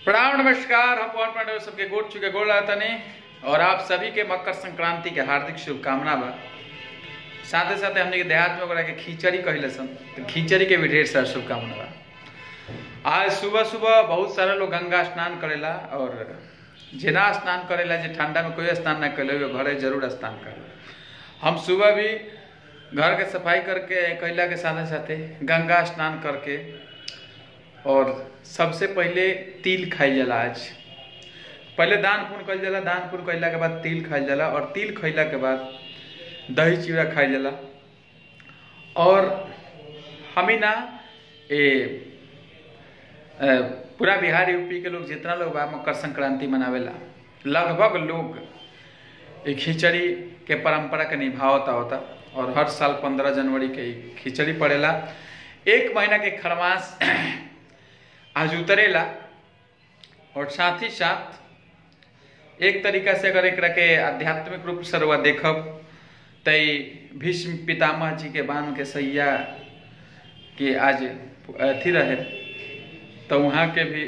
प्रणाम नमस्कार हम पवन पांडे सबके गोट चुके गोड़ तनी और आप सभी के मकर संक्रांति के हार्दिक शुभकामना बा साथे साथे हमने के देहात में ओकरा के खिचड़ी कहले सन तो खिचड़ी के भी ढेर सारा शुभकामना बा आज सुबह सुबह बहुत सारा लोग गंगा स्नान करेला और जेना स्नान करेला जे ठंडा में कोई स्नान ना करे वो घरे जरूर स्नान करेला हम सुबह भी घर के सफाई करके कैला के साथे साथे गंगा स्नान करके और सबसे पहले तिल खाइल जाला आज पहले दान पुण्य कइल जाला दान पुण्य कइला के बाद तिल खाइल जाला और तिल खइला के बाद दही चिड़ा खाइल जाला और हम ही ना ए अ, पूरा बिहार यूपी के लोग जितना लोग बा मकर संक्रांति मनावेला लगभग लोग ये खिचड़ी के परंपरा के निभावता होता और हर साल पंद्रह जनवरी के ई खिचड़ी पड़ेला एक महीना के खरमास आज उतरेला और साथ ही साथ एक तरीका से अगर एकरा के आध्यात्मिक रूप से रउआ देखब त ई भीष्म पितामह जी के बांध के सैया के आज अथी रहे तो वहाँ के भी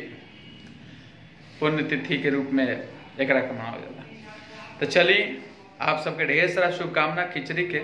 पुण्यतिथि के रूप में एकरा के मनावल जाला तो चलिए आप सबके ढेर सारा शुभकामना खिचड़ी के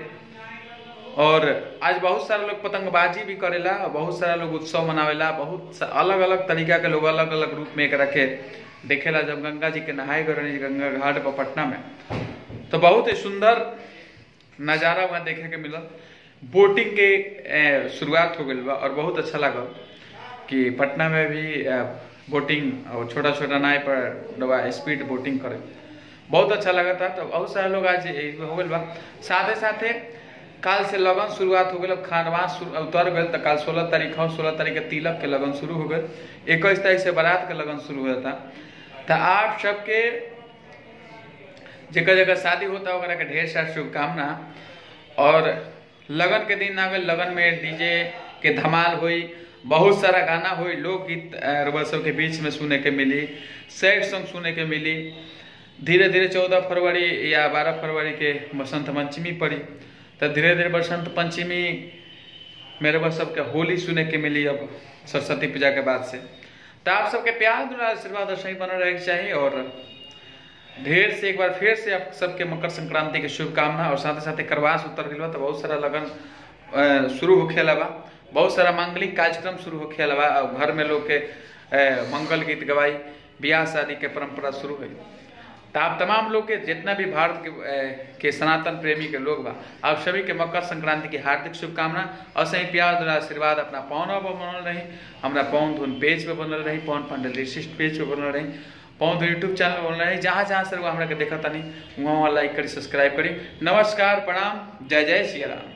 और आज बहुत सारा लोग पतंगबाजी भी करेला और बहुत सारा लोग उत्सव मनावेला बहुत अलग अलग तरीका के लोग अलग अलग रूप में एकरा के देखेला जब गंगा जी के नहाए गए रहनी गंगा घाट पर पटना में तो बहुत ही सुंदर नज़ारा वहाँ देखे के मिलल बोटिंग के ए, शुरुआत हो गई बा और बहुत अच्छा लागल कि पटना में भी ए, बोटिंग और छोटा छोटा नाव पर डबा स्पीड बोटिंग करे बहुत अच्छा लगा था तो बहुत सारे लोग आज ए, हो गए बा साथे साथे काल से लगन शुरुआत हो गई खानवान शुरू- उतर गए तो काल सोलह तारीख हो सोलह तारीख के तिलक के लगन शुरू हो गए इक्कीस तारीख से बारात के लगन शुरू हुआ था तो आप सबके जगह जगह शादी होता है वगैरह के ढेर सारा शुभकामना और लगन के दिन आ गए लगन में डीजे के धमाल हुई बहुत सारा गाना हुई लोकगीत रउआ सब के बीच में सुने के मिली सैड सॉन्ग सुने के मिली धीरे धीरे चौदह फरवरी या बारह फरवरी के बसंत पंचमी पड़ी तो धीरे धीरे बसंत पंचमी मेरे बस सबके होली सुने के मिली अब सरस्वती पूजा के बाद से तो आप सबके प्यार दुलार आशीर्वाद और सही बनल रहे के चाहिए और ढेर से एक बार फिर से आप सबके मकर संक्रांति के शुभकामना और साथ साथ करवास उतर गइल बा तो बहुत सारा लगन अ, शुरू होखे लगा बहुत सारा मांगलिक कार्यक्रम शुरू होखे लगा और घर में लोग के अ, मंगल गीत गवाई ब्याह शादी के परंपरा शुरू हुई तो आप तमाम लोग के जितना भी भारत के, अ, के सनातन प्रेमी के लोग बा आप सभी के मकर संक्रांति की हार्दिक शुभकामना और सही प्यार द्वारा आशीर्वाद अपना पौन पर बनल रही हमरा पौन धुन पेज पे बनल रही पौन पांडे लिस्ट पेज पे बनल रही पौन धुन यूट्यूब चैनल पे बनल रही जहाँ जहाँ से लोग हमरा के देखा तनी वहाँ वहाँ लाइक करी सब्सक्राइब करी नमस्कार प्रणाम जय जय सिया राम